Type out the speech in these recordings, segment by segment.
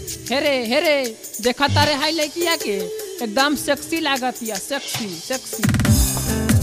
हेरे हेरे देखा तारे हाई लड़किया के एकदम सेक्सी लागत या सेक्सी सेक्सी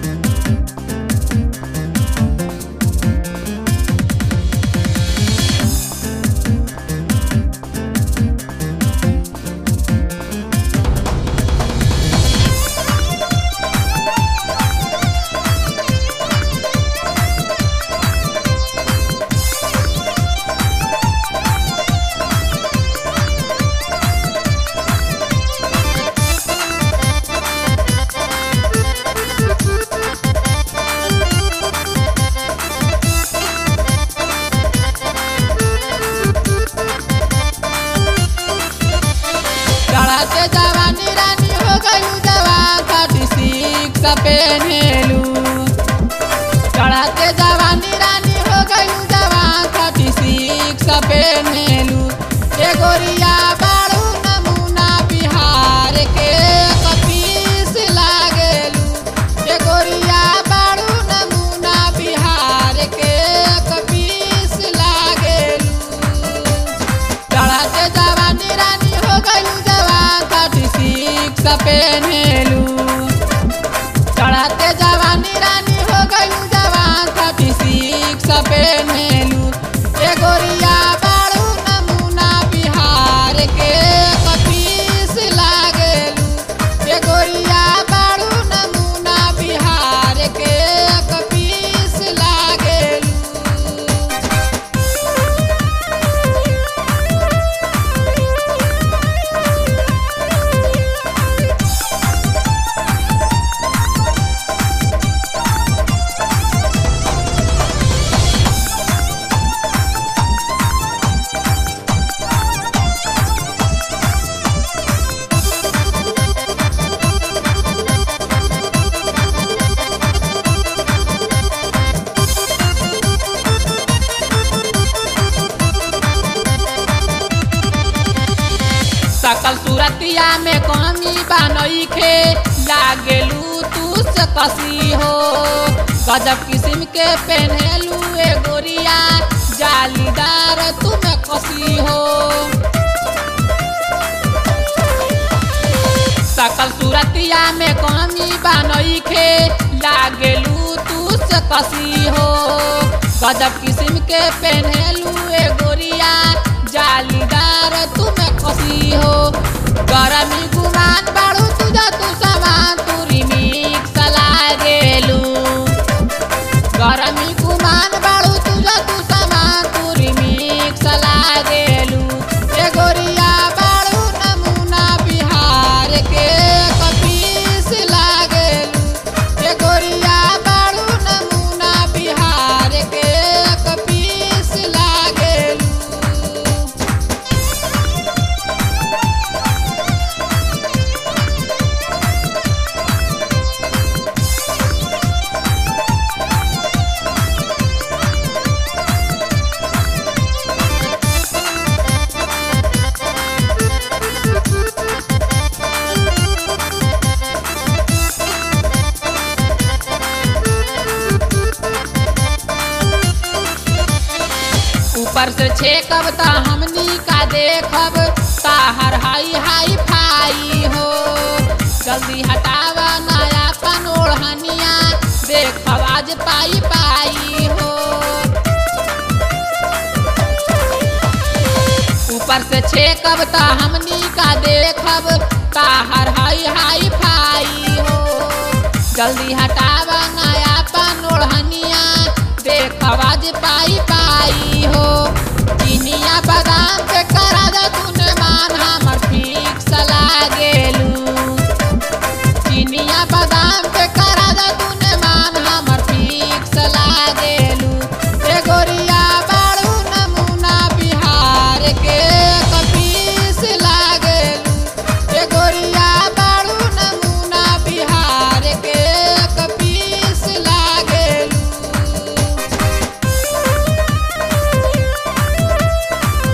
चढ़ाते जवानी रानी हो गई जवान थर्टी सिक्स पेन्हेलू चढ़ाते जवानी रानी हो गई जवान थर्टी सिक्स पेन्हेलू ए गोरिया बाड़ू नमूना बिहार के कपीस लागेलू ए गोरिया बाड़ू नमूना बिहार के कपीस लागेलू चढ़ाते जवानी रानी हो गई जवान थर्टी सिक्स पेन्हेलू चढ़ाते जवानी रानी हो गई जवान थर्टी सिक्स पेन्हेलू ए गोरिया बाड़ू नमूना बिहार के कपीस लागेलू ए गोरिया बाड़ू नमूना बिहार के कपीस लागेलू सकल सूरतिया में कमी बनई खे लागेलू तू से कसी हो गजब किस्म के पहनेलू ए गोरिया जालीदार तुम कसी हो सकल सूरतिया में कमी बनई खे लागेलू तू से कसी हो गजब किस्म के पहनेलू ए गोरिया जालीदार तुम कसी हो गरमी गुमान बाड़ू तुझा तू सामान तुरी मिक्स लागेलू गरमी गुमान बाड़ू तुझा तू सामान तुरी मिक्स लागेलू ए गोरिया बाड़ू नमूना बिहार के कपीस लागेलू ए गोरिया बाड़ू नमूना बिहार के कपीस लागेलू ऊपर से छेकब त हमनी का देखब ताहर हाई हाई फाई हो जल्दी हटावा नया पन ओढ़निया देखब आज पाई पाई हो ऊपर से छेकब त हमनी का देखब ताहर हाई हाई फाई हो जल्दी हटावा नया पन ओढ़निया देखब आज पाई पाई हो चिनिया बादाम के करा दे तूने मान हमर फिक्स लागेलू चिनिया बादाम के करा दे तूने मान हमर फिक्स लागेलू ए गोरिया बाड़ू नमूना बिहार के कपीस लागेलू ए गोरिया बाड़ू नमूना बिहार के कपीस लागेलू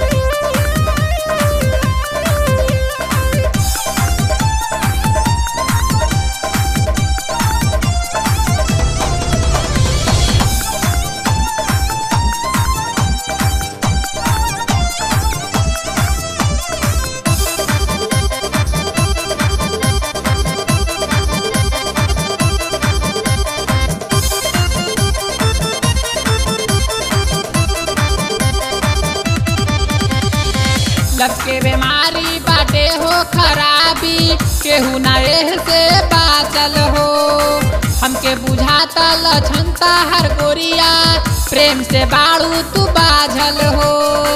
लब के बीमारी बाटे हो खराबी केहू ना एह से बाचल हो हमके बुझाता लछनता हर गोरिया प्रेम से बाड़ू तू बाझल हो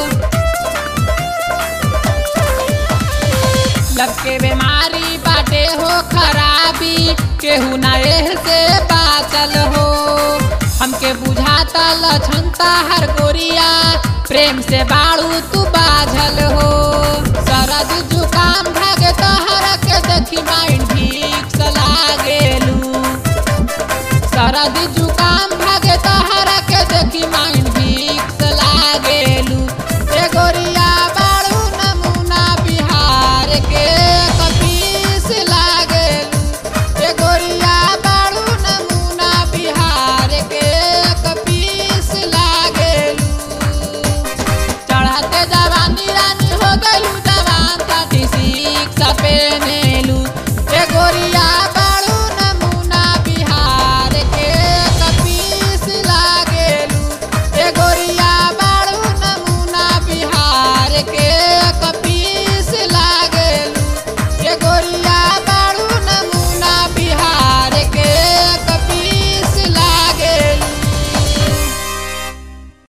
लब के बीमारी बाटे हो खराबी केहू ना एह से बाचल हो हमके बुझाता लछनता हर गोरिया प्रेम से बाड़ू तू बा